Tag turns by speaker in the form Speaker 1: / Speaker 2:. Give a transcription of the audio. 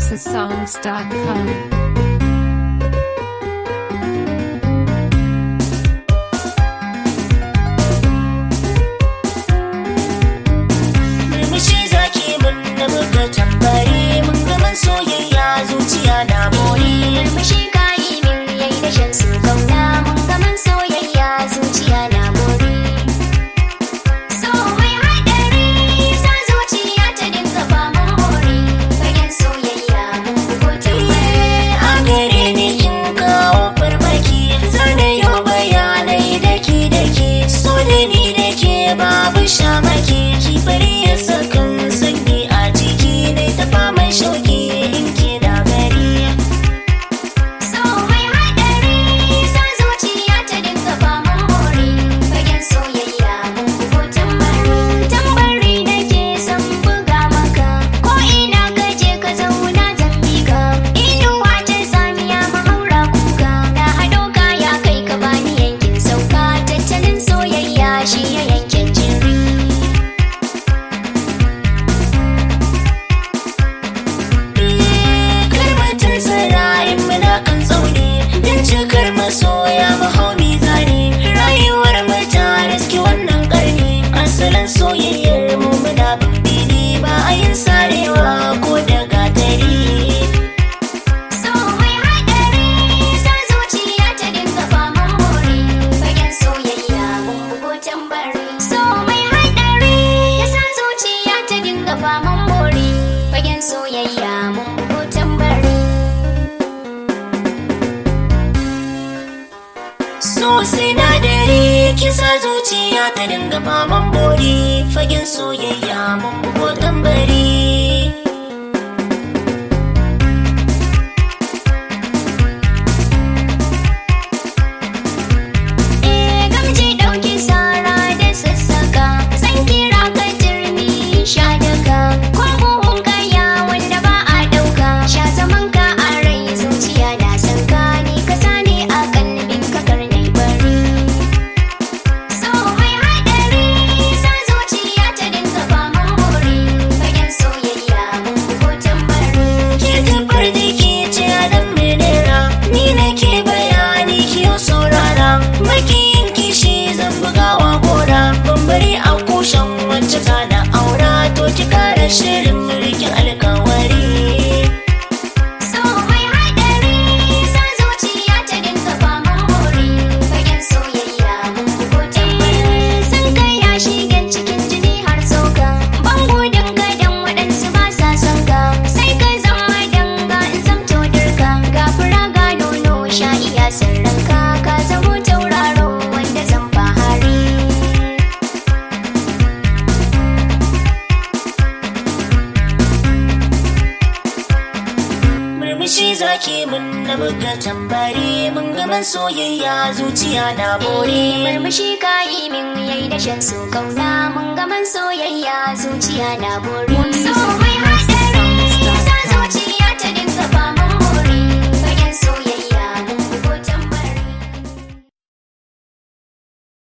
Speaker 1: housesongs.com.
Speaker 2: murmushi zaki mun na buga tambari mun gaman soyayya zuciya na more
Speaker 3: murmushi kayi min yayi da shan su kauna mun gaman soyayya zuciya na bore so mai haɗari sa zuciya ta dinga faman bore fagen soyayya mun bugo tambari
Speaker 2: a gare ni kin kawo farmaki zane yau bayanai daki daki so da ni da ke babu shamaki ki bari ya sakan sanyi a ciki ne ta faman shauki in ke da gari
Speaker 3: so mai haɗari sa zuciya ta dinga faman bore fagen soyayya mun bugo tambari tambari nake son buga maka ko ina ka je ka zauna zan bi ka inuwa ta samiya mahaura kuka na haɗo kaya kai ka bani yankin sauka tattalin soyayya shi ya yankin jiri
Speaker 2: karmatar sarayin muna kan tsauni don cikar masoya mahaumi zane rayuwar mata riski wannan karni asalin soyayyar mu muna bambini ba a yin sarewa ko da gatari
Speaker 3: So mai haɗari sa zuciya ta dinga faman bore fagen soyayya mun bugo tambari. So mai haɗari ya sa zuciya ta dinga faman bore fagen soyayya mun bugo tambari.
Speaker 2: so sinadari kisa zuciya ta dinga faman bori fagen soyayya mun bugo tambari
Speaker 3: Eh gamji ɗauki sara da sassaka san kira ka turmi sha daga ko buhun kaya wanda ba a ɗauka sha zaman ka a rai zuciya na san ka ni ka sani a kalbin ka karnai bari so mai haɗari sa zuciya ta dinga faman bore fagen soyayya mun bugo tambari
Speaker 2: ke tabbar da ke ce adam menera ni nake bayani kiyo saurara makiyin kishi zan bugawa gora bambari a kushen wacce zana aura to ki kara shirin mulkin alkawari
Speaker 3: So mai haɗari sa zuciya ta dinga faman bore fagen soyayya mun bugo tambari sun kai ya shigen cikin jini har tsoka ban gudun gadon waɗansu ba sa son ka sai ka zama danga in zamto dirka ga fura ga nono sha iya sirranka ka zamo tauraro wanda zan fahari
Speaker 2: murmushi zaki mun na buga tambari mun gaman soyayya zuciya na bore
Speaker 3: murmushi kayi min yayi da shan su kauna mun gaman soyayya zuciya na bore so mai